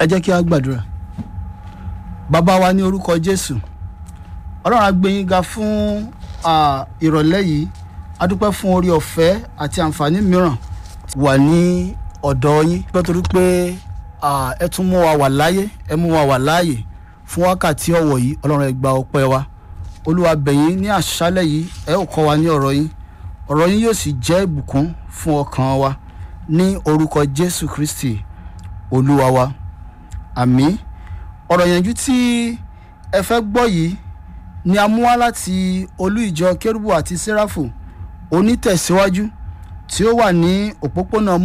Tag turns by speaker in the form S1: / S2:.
S1: ẹ jẹ́ kí a gbàdúrà bàbá wa ní orúkọ jésù ọlọ́run á gbé yín ga fún ah, ìrọ̀lẹ́ yìí a dúpẹ́ fún orí ọ̀fẹ́ àti àǹfààní mìíràn tí wà ní ọ̀dọ̀ yín nítorí pé ah, ẹ tún mú wa wà láyé ẹ mú wa wà láàyè fún wákàtí ọ̀wọ̀ yìí ọlọ́run ẹ gba ọpẹ́ wa olúwa bẹ̀yìn ní àṣálẹ̀ yìí ẹ ó kọ́ wa ní ọ̀rọ̀ yín ọ̀rọ̀ yín yóò sì jẹ́ ìbùkún fún ọkàn wa ní orúkọ jésù kristi olúwa wa àmín ọ̀rọ̀ yànjú tí ẹ fẹ́ gbọ́ yìí ni a mú wá láti olú ìjọ kérúbù àti séráfù onítẹ̀síwájú tí ó wà ní òpópónà